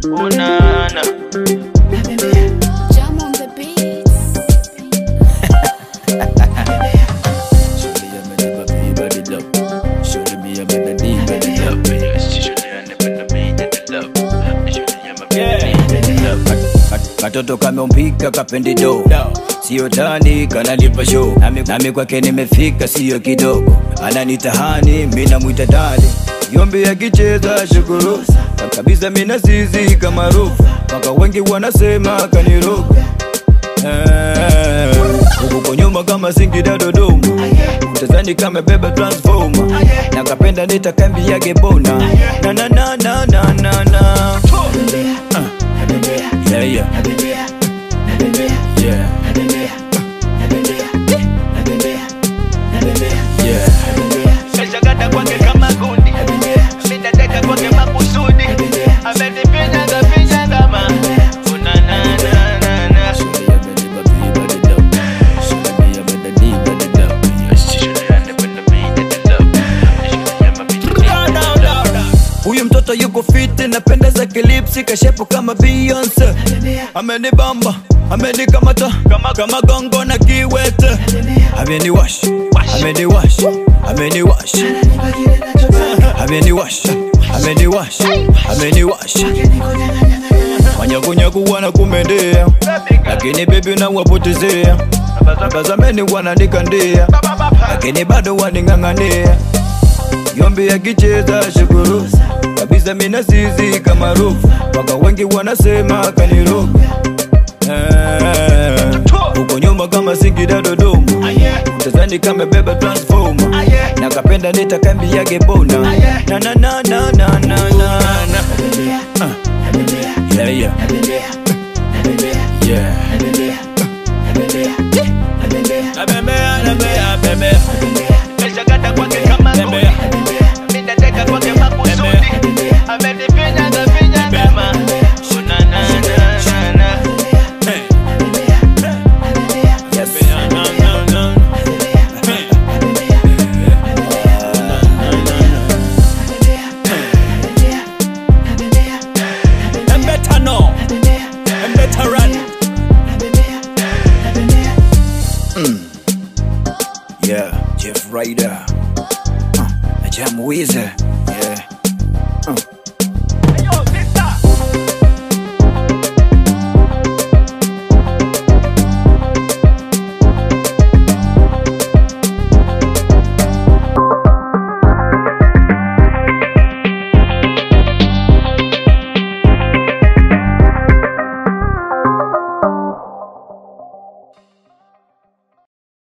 Unana. Jam on the beats. Surely I'm a never be by the love. Surely me I'm a need by the love. Katoto kameumbika kapendido sio tani kanalipa show nami, nami kwake nimefika sio kidogo ananitahani mina mwita dali yombi akicheza shukuru kabisa mina zizi kama rufu mpaka wengi wanasema kaniroga Eh, huko nyuma kama Singida Dodoma utazani kama beba transformer na kapenda nitakambi yake bona na na na na na na na Ah. yeah yeah yeah yeah Kashakata kwake kama gundi. Minateka kwake makusudi. Amenifinyaga finyaga ma. Unana na na na. Surely I'm a never be by the love. Surely me I'm a need by the love. Huyu mtoto yuko fiti, napenda zake lipsi, kashepo kama Beyonce. Amenibamba, amenikamata kama kama gongo na kiwete. Ameniwash, ameniwash, ameniwash, ameniwash, ameniwash, ameniwash. Wanyakunyaku wanakumendea, lakini bebi unawapotezea. Bazameni wananikandia, lakini bado waning'ang'ania yombi akicheza shukuru kabisa mina zizi kama rufu mpaka wengi wanasema kaniroga Eh, huko nyuma kama Singida Dodoma utazani kama beba transformer na kapenda nitakambi yake bona na na na na na na na na Ah. yeah yeah yeah Abembea, abembea, abembea. Kashakata kwake kama gundi. Minateka kwake makusudi. Amenifinyaga finyaga ma. Unana na na na. Hey. Yes. And better know, and better run. Yeah, Jeff Ryder. Uh, Jam Weezer.